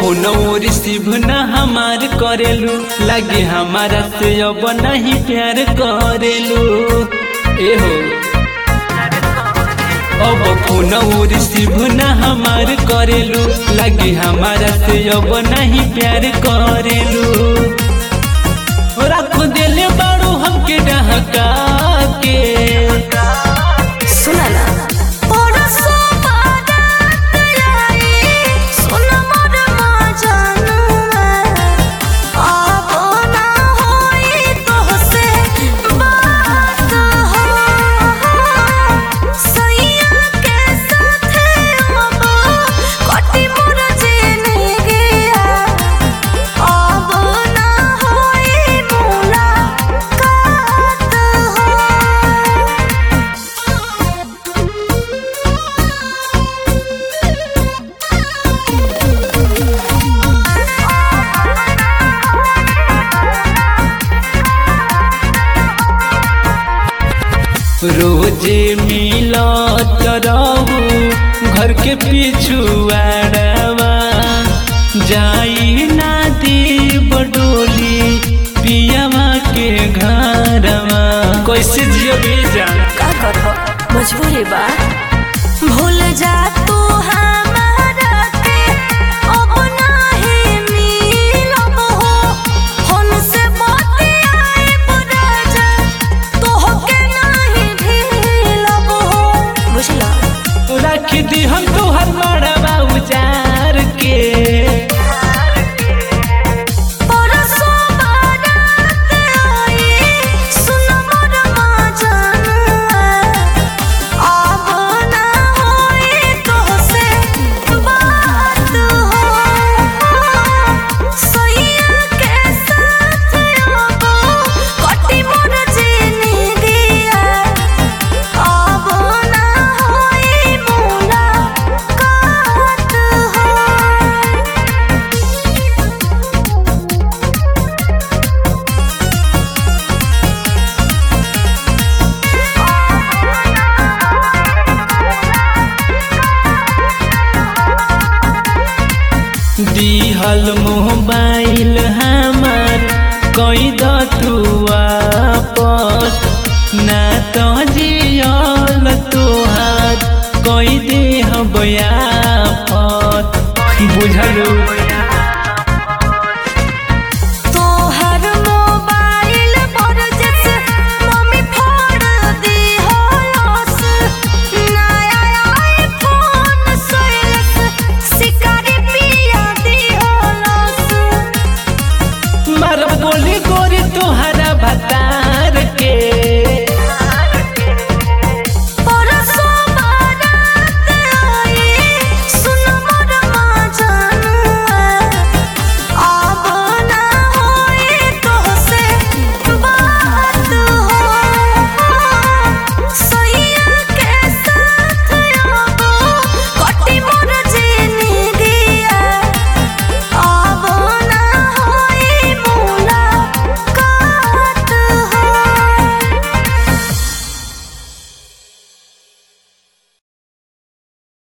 Phone receive न हमार करेलू लगे हमारा से अब नहीं प्यार करेलू एहो अब फोन रिसीव न हमार करेलू लगे हमारा से अब नहीं प्यार करेलू रख दिले बारू हमके डहका के सुना ना परसो बारात आई, सुन मोर मजनुआ। अब ना होई तोहसे बात हो। सैया के साथे अब कटी मोर जिंदगिया। अब ना होई मुलाकात हो। रोजे मिलत रहू घर के पिछुआड़वा जाई ना देव डोली पियावा के घरवा कैसे जियो बेजा का करबो मजबूरी बा भूल जा तू हमारा के अब नाही मिलब हो फोन से बतियाए राजा तोहके नाही ढीलब हो बुझला रख दी हम तोहर मड़वा उजार के परसो बारात आई, सुन मोर मजनुआ। अब ना होई तोहसे बात हो। सैया के साथ अब कटी मोर जिंदगिया। अब ना होई मुलाकात हो। दिहल मोबाइल हमार कई दतु वापस ना तो जियल तोहार कई देह बयापत बुझलू